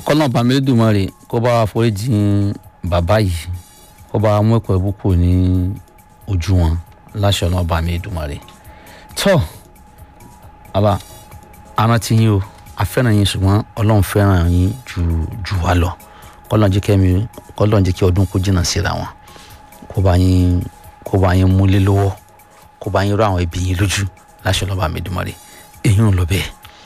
kọ́nà bàmílẹ́dùmarè kó bá wa foríjì bàbá yìí kó bá wa mú ẹ̀kọ́ ẹ̀bùkù ní ojú wọn láṣẹ ọ̀nà bàmílẹ́dùmarè tọ́ bàbá arántí yín o afẹ́ràn yín ṣùgbọ́n ọlọ́run fẹ́ràn yín ju ju wa lọ kọ́lọ́n jẹ́ kẹ́mi kọ́lọ́n jẹ́ kí ọdún kó jìnnà síra wọn kó bá yín kó bá yín múlé lọ́wọ́ kó bá yín rọ àwọn ẹbí yín lójú láṣẹ ọ̀nà bàmílẹ́dùmarè èyí ń lọ bẹ́ẹ̀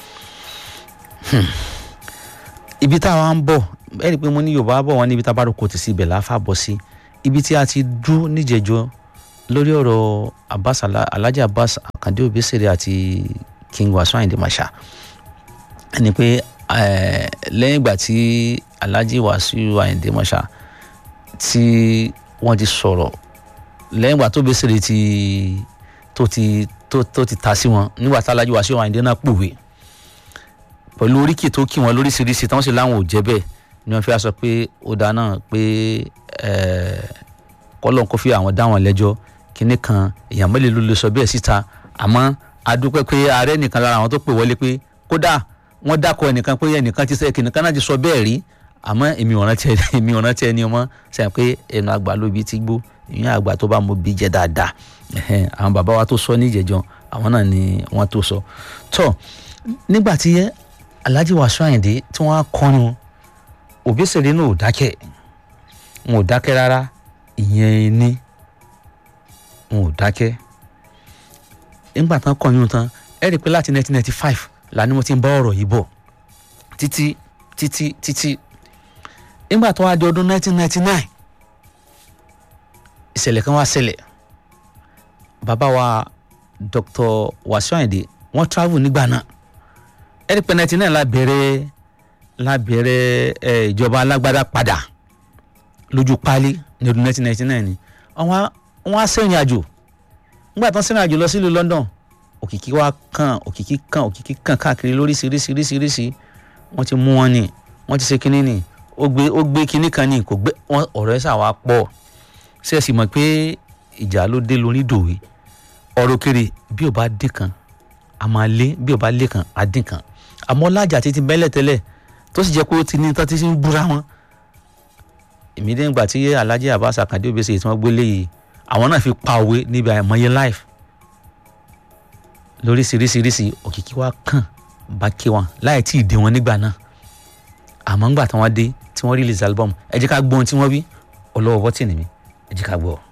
ibi tá a wá ń bọ̀ ẹ rí i pé mo ní yorùbá bọ̀ wọ́n níbi tá a bá rò kò tì sí ibẹ̀ láfa bọ̀ sí ibi tí a ti dú níjẹ̀jọ́ lórí ọ̀rọ̀ abbas alhaji abbas akande obesere àti king wasu ayinde masha ẹni pé lẹ́yìn ìgbà tí alhaji wasu ayinde masha tí wọ́n ti sọ̀rọ̀ lẹ́yìn ìgbà tó besere ti tó ti tó tó ti ta sí wọn nígbà tí alhaji wasu ayinde náà pòwe pẹ̀lú oríkì tó kí wọn lóríṣiríṣi tí wọ́n sì láwọn ò jẹ́ bẹ́ẹ̀ ni wọ́n fi sọ pé ó dáa náà pé kọ́lọ́n kó fi àwọn dá wọn lẹ́jọ́ kínní kan èèyàn mẹ́lẹ̀ ló lè sọ bẹ́ẹ̀ síta àmọ́ adúpẹ́ pé ààrẹ nìkan lára àwọn tó pè wọlé pé kódà wọ́n dákọ̀ ẹnìkan pé ẹnìkan ti sẹ́ kìnìkan náà ti sọ bẹ́ẹ̀ rí àmọ́ èmi ò rántí ẹni èmi ò rántí ẹni ọmọ sẹ́yìn pé ẹnu àgbà ló bi ti gbó ìyẹn àgbà tó bá mo bí jẹ dáadáa àwọn bàbá wa tó sọ níjẹ̀jọ́ àwọn náà ni wọ́n tó sọ tó nígbà tí alhaji wasu ayinde tí wọ́n á kọrin wọn òbísèré náà ò dákẹ́ wọn ò dákẹ́ rárá ìyẹn ní wọn ò dákẹ́ nígbà tán kọrin tán ẹ rí i pé láti 1995 là ni mo ti ń bá ọ̀rọ̀ yìí bọ̀ títí títí títí nígbà tó wá di ọdún 1999 ìṣẹ̀lẹ̀ kan wá ṣẹlẹ̀ bàbá wa dr wasu ayinde wọ́n travel nígbà náà ẹni pé ninety nine la bẹ̀rẹ̀ la bẹ̀rẹ̀ ẹ ìjọba alágbádá padà lójú páálí ní ọdún nineteen ninety nine ni àwọn wọn á sẹ́yìn àjò nígbà tán sẹ́yìn àjò lọ sílùú London òkìkí wa kàn òkìkí kàn òkìkí kàn káàkiri lóríṣiríṣiríṣiríṣi wọ́n ti mú wọn ni wọ́n ti ṣe kinní ni ó gbé ó gbé kinní kan ni kò gbé wọn ọ̀rọ̀ ẹ̀ sà wá pọ̀ ṣe é sì mọ̀ pé ìjà ló dé lórí dòwe ọ̀rọ̀ kiri bí ò bá dé kan a máa lé bí ò bá lé kan á dín kan àmọ́ lájà títí bẹ́lẹ̀ tẹ́lẹ̀ tó sì jẹ́ pé ó ti ní tán tí ń búra wọn. èmi dé ìgbà tí alhaji abbas akande obese tí wọ́n gbé léyìí àwọn náà fi pa òwe níbi àìmọye life lóríṣiríṣiríṣi òkìkí wa kàn bá ké wọn láì tí ì dé wọn nígbà náà àmọ́ ńgbà tí wọ́n dé tí wọ́n release album ẹ jẹ́ ká gbọ́ ohun tí wọ́n wí ọlọ́wọ́ bọ́tì nìmi ẹ jẹ́ ká gbọ́ ọ.